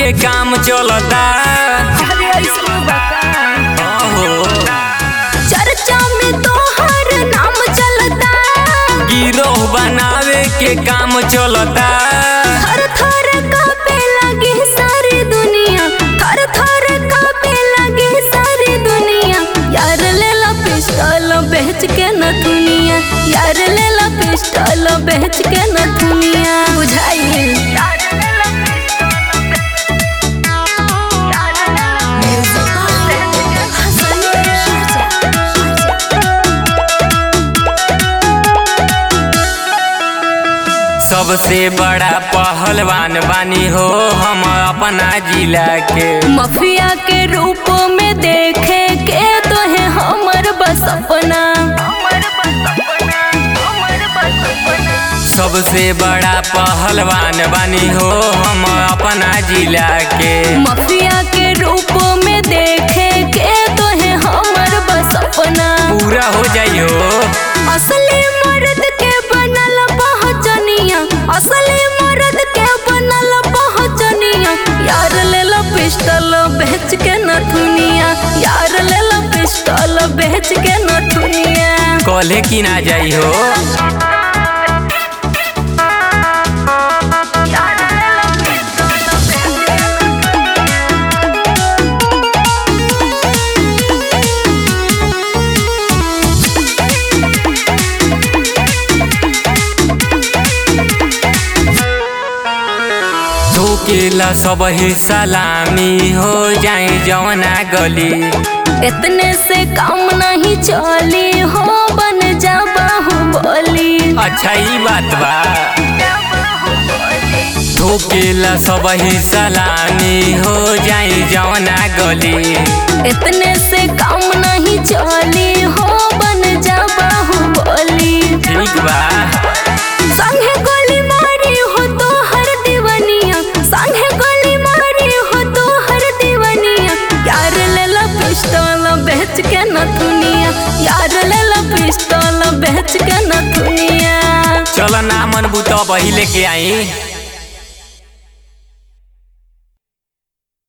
के काम चलता अरे ऐसे बता हो चर्चा में तोहर नाम चलता गिरोह बनावे के काम चलता थर थर कांपे लगी सारी दुनिया थर थर कांपे लगी सारी दुनिया यार ले ला पिस्टल बेच के न दुनिया यार ले ला पिस्टल बेच के न दुनिया बुझाइए सबसे बड़ा पहलवान बानी हो हम अपना जिला के मफिया के रूप में देखे के तो है हमर बस अपना सबसे बड़ा पहलवान बानी हो हम अपना जिला के मफिया के रूप में देखे के तो है हमर बस अपना पूरा हो जाइयो असली मर्द के बनल पहचनिया असली मर्द के बनल पहचनिया यार ले लो पिस्टल बेच के न दुनिया यार ले लो पिस्टल बेच के न दुनिया कॉले की ना जाई हो ठोकेला सब ही सलामी हो जाए जवना गली इतने से काम नहीं चली हो बन जा बाहुबली अच्छा ई बात बा ठोकेला सब ही सलामी हो जाए जवना गली इतने से काम नहीं चली हो बन जा बाहुबली ठीक बा संगे गोली मारी हो तो हर दीवनिया संगे गोली मारी हो तो हर दीवनिया यार ले ला पिस्तौल बेच के न दुनिया यार ले ला पिस्तौल बेच के न दुनिया चल ना मन बुत बही लेके आई